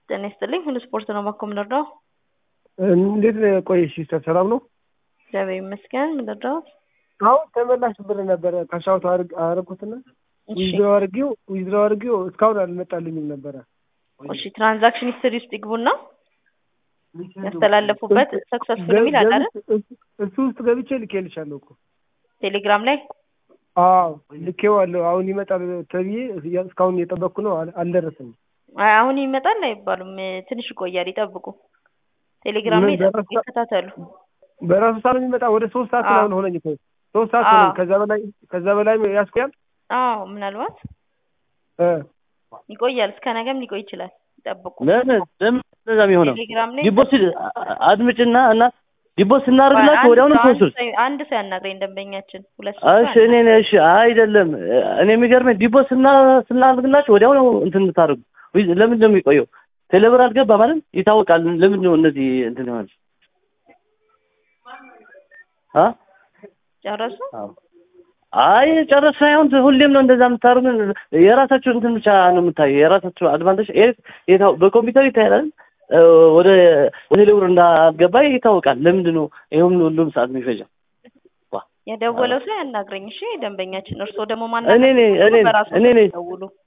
ጤና ይስጥልኝ። ሁሉ ስፖርት ነው ማኮ ምንረዳው? እንዴት ነው ቆየሽ ሲስተር? ሰላም ነው? እግዚአብሔር ይመስገን። ምንረዳው? አሁን ተመላሽ ብር ነበረ ካሻውት አረኩትና ዊዝድሮ አድርጌው ዊዝድሮ አድርጌው እስካሁን አልመጣልኝም ነበረ። እሺ ትራንዛክሽን ሂስትሪ ውስጥ ይግቡና ያስተላለፉበት ሰክሰስፉል የሚል አለ አይደል? እሱ ውስጥ ገብቼ ልኬልሻለሁ እኮ ቴሌግራም ላይ አዎ ልኬዋለሁ። አሁን ይመጣል ተብዬ እስካሁን እየጠበቅኩ ነው፣ አል- አልደረሰኝም። አይ አሁን ይመጣል አይባሉም። ትንሽ ይቆያል፣ ይጠብቁ። ቴሌግራም ላይ ምን ይጠብቁ፣ በራሱ- ይከታተሉ። በራሱ ሰዓት የሚመጣ ወደ ሶስት ሰዓት አዎ። ምናምን ሆነኝ እኮ ሶስት ሰዓት አዎ። ሆነኝ። ከዛ በላይ ከዛ በላይ ያስቆያል አዎ ምናልባት እ ይቆያል፣ እስከ ነገም ሊቆይ ይችላል። ይጠብቁ። ለምን ለምን እንደዛ የሚሆነው? ቴሌግራም ላይ ዲፖዚት አድምጭና እና ዲፖዚት ስናደርግላችሁ አንድ ወዲያውኑ ሰው- አንድ ትወስዱት። ሰው- አንድ ሰው ያናግረኝ ደንበኛችን ሁለት ሰው እሺ እኔ ነኝ። እሺ አይደለም እኔ የሚገርመኝ ዲፖዚት ስና ስናደርግላችሁ ወዲያውኑ እንትን የምታደርጉ ወይ- ለምንድን ነው የሚቆየው? ቴሌብር አልገባ ማለት ይታወቃል። ለምንድን ነው እነዚህ እንትን ይሆናል? አ ጨረሱ። አይ ጨረስ ሳይሆን ሁሌም ነው እንደዛ የምታደርጉ። የራሳችሁ እንትን ብቻ ነው የምታየው። የራሳችሁ አድቫንቴጅ ይሄ የታው በኮምፒውተር ይታያል። እ፣ ወደ ወደ ቴሌብር እንዳልገባ ይታወቃል። ለምንድን ነው ይሄም ሁሉም ሰዓት የሚፈጀው? የደወለው ሰው ያናግረኝ። እሺ ደንበኛችን፣ እርስዎ ደግሞ እኔ ነኝ እኔ በራሱ እኔ ነኝ ደውሉ።